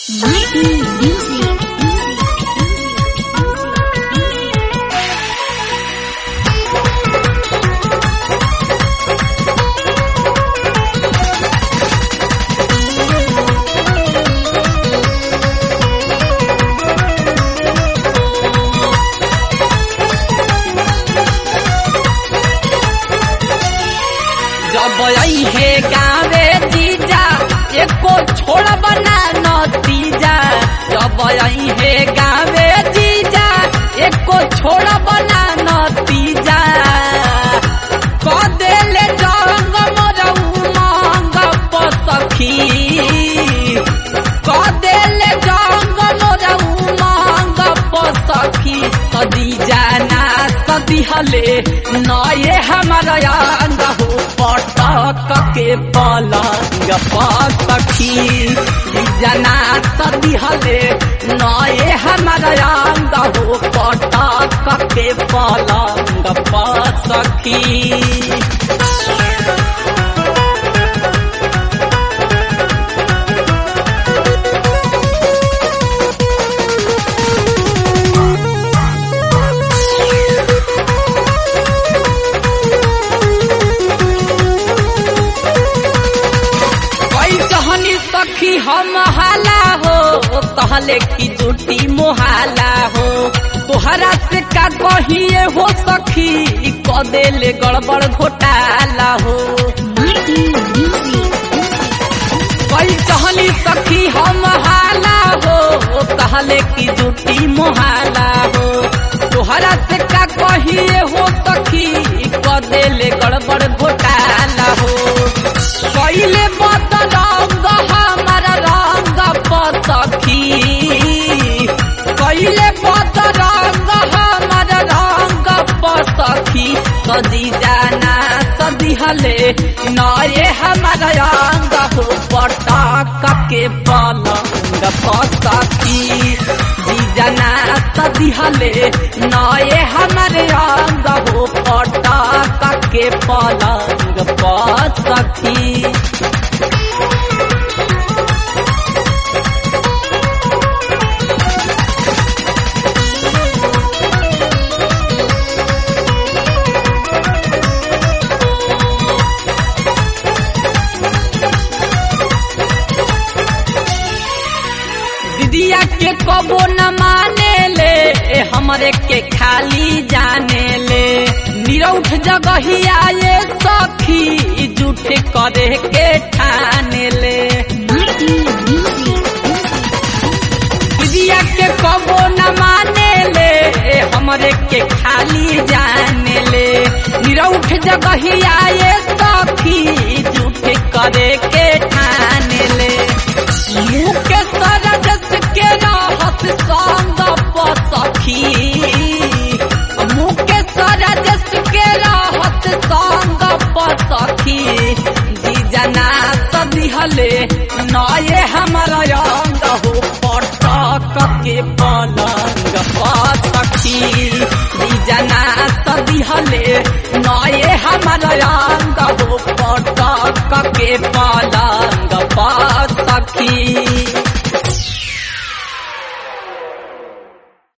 Mighty Music. जब हे गावे जीजा एको छोड़ बना नतीजा जब हे गावे जीजा एको छोड़ बना नतीजा क देले जंग मोरऊ मांग पसखी क देले जंग मोरऊ मांग पसखी सदी जाना सदी हले नये हमारा अंग हो पटक के पलंग पसखी जना सदी हले नये हमारा अंग हो पटक के पलंग पसखी कोई जहनी सखी हम हाला हो कहले की जुटी मोहाला हो तोहरा से का कहिए हो सखी क देले गड़बड़ घोटाला हो Mighty Music. कोई जहनी सखी हम हाला हो कहले की जुटी मोहाला हो तोहरा से का कहिए हो सखी क देले गड़बड़ घोटाला हो पहिले बदरंग हमारा रंग पसखी पहिले बदरंग हमारा रंग पसखी सदी जाना सदी हले नये हमारा अंग हो पटक के पलंग पसखी जी जाना सदी हले नये हमारे अंग हो पटक के पलंग पसखी दीदिया के कबो न माने ले हमरे के खाली जाने ले निरौठ जगहिया ये सखी झूठ करे के ठाने ले Mighty Music. दीदिया के कबो न माने ले हमरे के खाली जाने ले निरौठ जगहिया ये सखी झूठ करे के ठाने ले मुँह के सरजस के रहत संग पसखी मुँह के सरजस के रहत संग पसखी जी जना सदिहले नये हमारा अंग हो पटक के पलंग पसखी जी जना सदिहले नये हमारा अंग हो पटक के पलंग पसखी